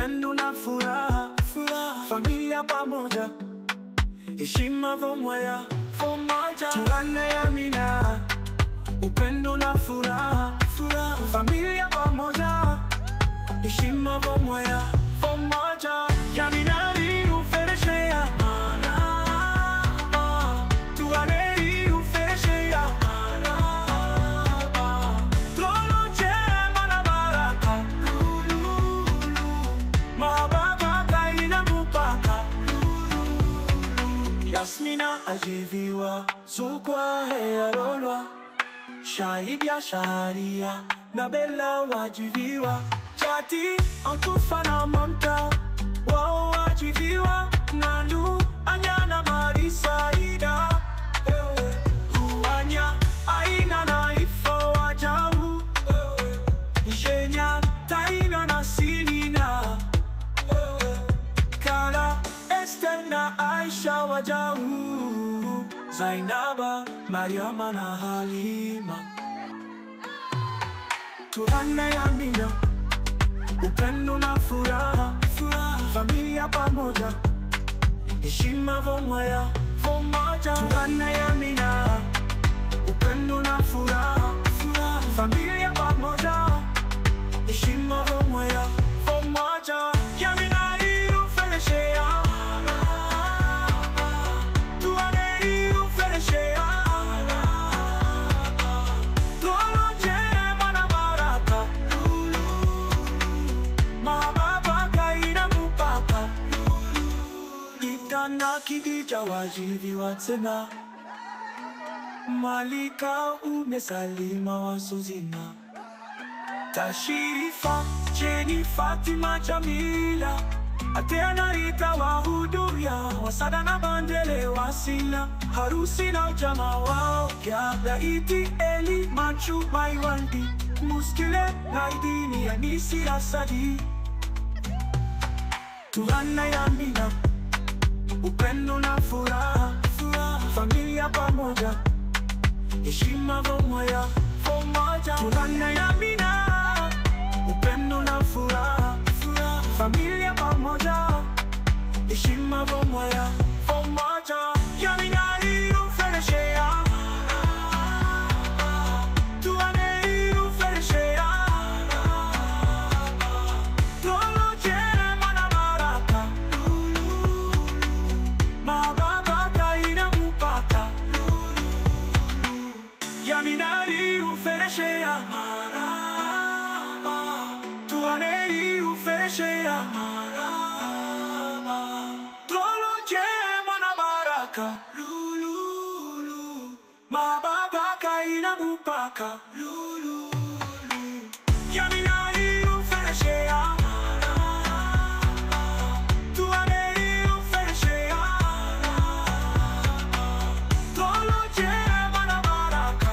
upendo na furaha, furaha, familia pamoja, heshima vomoya fomoja, tunaneamina upendo na furaha, furaha, familia pamoja, heshima vomoya fomoja, yaminari ufereshea maraba, tuaneri ufereshea maraba, Trono jema na baraka, lululu, mababa kaina mupaka, lululu. Yasmina ajiviwa, Zukwa hearolwa, Shaibia sharia, na Bella wajiviwa, Chati antufa na mamta, wao wajiviwa, Nandu anyana marisaida, eh, Huanya aina na ifo wajabu, eh, Ishenya taina na silina, eh, Kala Esther na Aisha wajau Zainaba, Mariama na Halima Tunaneamina upendo na furaha, furaha, familia pamoja, heshima vomoya vomoja. Tunaneamina upendo na furaha, furaha, familia pamoja, heshima vomoya vomoja. Yamina irufeleshea tuane irufeleshea Tolo jema na baraka Mababa kaina mupaka Itana kidija wajiviwa tena Malika umesalima wasuzina Tashirifa, Jeni, Fatima, Jamila Ateana, Rita, wahudhuria Wasada na Bandele, Wasila Harusi na ujamaa wao Gyabra, Iti, Eli, Machu, Maiwandi Muskile, Naidini, Anisi, Asadi Tunaneamina upendo na furaha, furaha, familia pamoja, heshima vomoya vomoja. Tunaneamina upendo na furaha, furaha, familia pamoja, heshima vomoya vomoja. Yamina irufeleshea tuane irufeleshea Tolo jema na baraka Mababa kaina mupaka Yaminari ufereshea maraba Tuaneri ufereshea maraba Tolo jema na baraka Lululu Mababa kaina mupaka Lululu Yaminari ufereshea Tuaneri ufereshea Tolo jema na baraka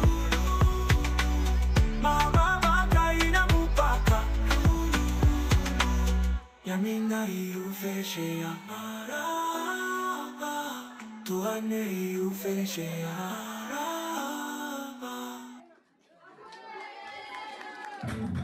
Mababa kaina mupaka Yaminari ufereshea maraba Tuaneri ufereshea maraba